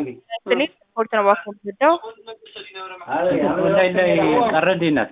ስሌት ስፖርት ነው እባክህ የምትወደው? ኦንላይን ላይ ቀረ እንዴ እናት?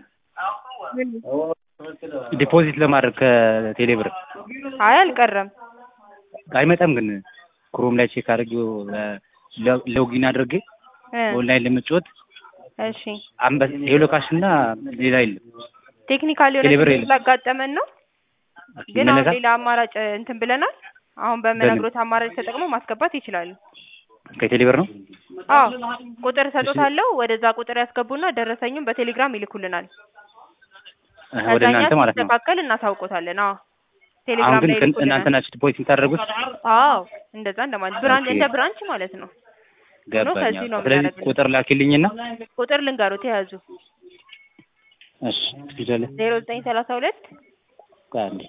ዲፖዚት ለማድረግ ከቴሌ ብር አይ አልቀረም። አይመጣም ግን ክሮም ላይ ቼክ አድርጌው ሎጊን አድርጌ እ ኦንላይን ለመጫወት እሺ አንበስ ሄሎ ካሽ እና ሌላ የለም። ቴክኒካል የሆነ ቴሌብር ችግር የለም። ስላጋጠመን ነው። ግን አሁን ይመለሳል? ሌላ አማራጭ እንትን ብለናል። አሁን በምነግሮት አማራጭ ተጠቅሞ ማስገባት ይችላሉ። ከቴሌ ብር ነው? አዎ ቁጥር እሰጦታለሁ። ወደዛ ቁጥር ያስገቡና ደረሰኙን በቴሌግራም ይልኩልናል። አሀ፣ ወደ ከዛኛ እናንተ ማለት ነው። ሲስተካከል እናሳውቆታለን። አዎ አሁን ቴሌግራም ግን ላይ ከን- ይልኩልናል። እናንተ ናችሁ ዲፖዚት የምታደርጉት? አዎ እንደዛ እንደማለት ብራንች ኦኬ። እንደ ብራንች ማለት ነው። ገባኝ። ከዚህ ነው ስለዚህ የምናደርግልህ። ቁጥር ላኪልኝና ቁጥር ልንገሩት የያዙ እሺ ትችላለህ። ዜሮ ዘጠኝ ሰላሳ ሁለት ቆይ አንዴ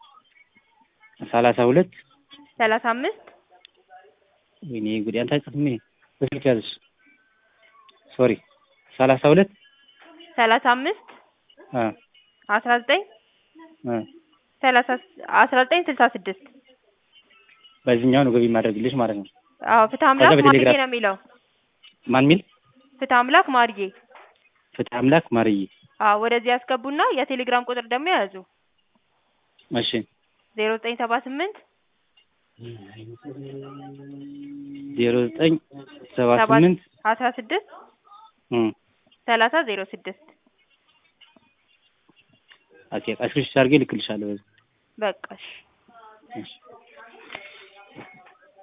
ሰላሳ ሁለት ሰላሳ አምስት ወይኔ እንግዲህ አንተ አይጽፍም ይሄ በስልክ ያዝሽ ሶሪ ሰላሳ ሁለት ሰላሳ አምስት አ አስራ ዘጠኝ አ ሰላሳ አስራ ዘጠኝ ስልሳ ስድስት በዚህኛው ነው ገቢ ማድረግልሽ ማለት ነው። አዎ ፍትህ አምላክ ከዛ ማርዬ በቴሌግራም- ነው የሚለው ማን ሚል ፍትህ አምላክ ማርዬ ፍትህ አምላክ ማርዬ። አዎ ወደዚህ ያስገቡና የቴሌግራም ቁጥር ደግሞ ያዙ እሺ ዜሮ ዘጠኝ ሰባ ስምንት ዜሮ ዘጠኝ ሰባ ሰባት ስምንት አስራ ስድስት እም ሰላሳ ዜሮ ስድስት ኦኬ ቀስክሽ አድርጌ ልክልሻለሁ። በዚህ በቃ እሺ እሺ